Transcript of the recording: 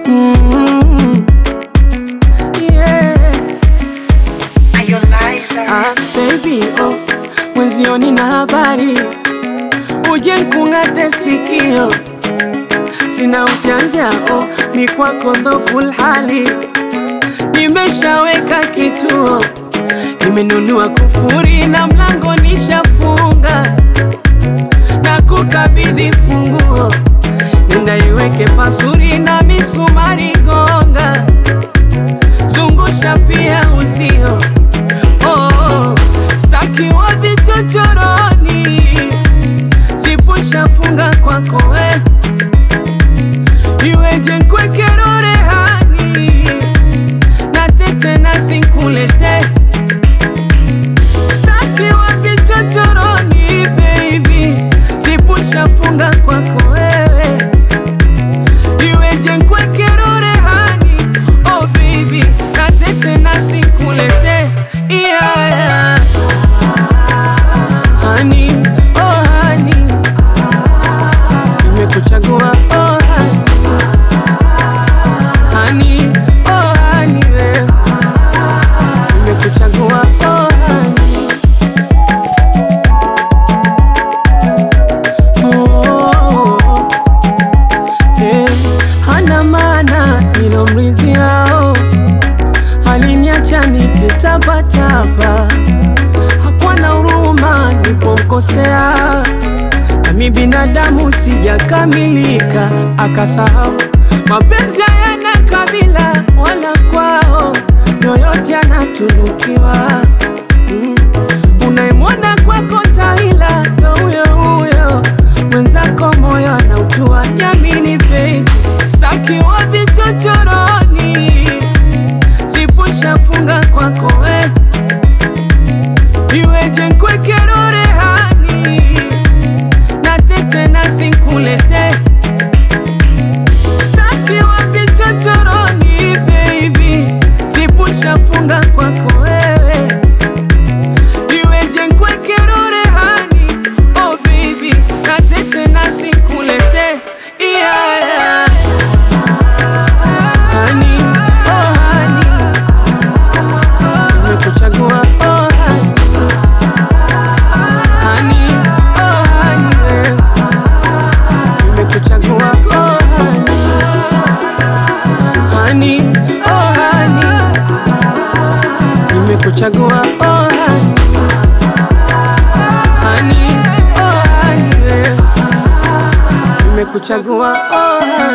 Mm, yeah. Ah, baby, oh, mwenzioni na habari uje nkung'ate sikio, sina ujanja oh, ni kwako dhoful hali, nimeshaweka kituo, nimenunua kufuri na mlango nishafunga, na kukabidhi funguo, nenda iweke pasuri na misumari gonga, zungusha pia uzio Oh, staki wa vichochoroni, sipushafunga kwako we, iweje nkwekero rehani na tete na sinkulete, staki wa vichochoroni baby, sipushafunga kwako wewe, iweje nkwekero rehani oh baby, na tete na sinkulete yeah, yeah. Honey, oh honey, nimekuchagua oh honey, honey, oh honey, we. nimekuchagua oh honey. Oh, eh, hana maana nilomridhiao aliniacha nikitapatapa, hakuwa na huruma nilipomkosea, nami binadamu sijakamilika, akasahau mapenzi hayana kabila wala kwao, yoyote anatunukiwa. Mm. Unayemwona kwako taila ndo huyo huyo, mwenzako moyo anautua. Jamini baby, staki wa vichochoroni sipushafunga kwako we, iweje nkwekero rehani na tete na sinkulete, staki wa vichochoroni baby, sipushafunga kwako wewe, iweje nkwekero rehani oh baby, na tete na sinkulete yeah, yeah. Honey, oh honey, nimekuchagua oh honey, honey, oh honey, we. nimekuchagua oh honey, honey, oh honey, nimekuchagua oh honey, honey, oh honey, we. nimekuchagua oh honey.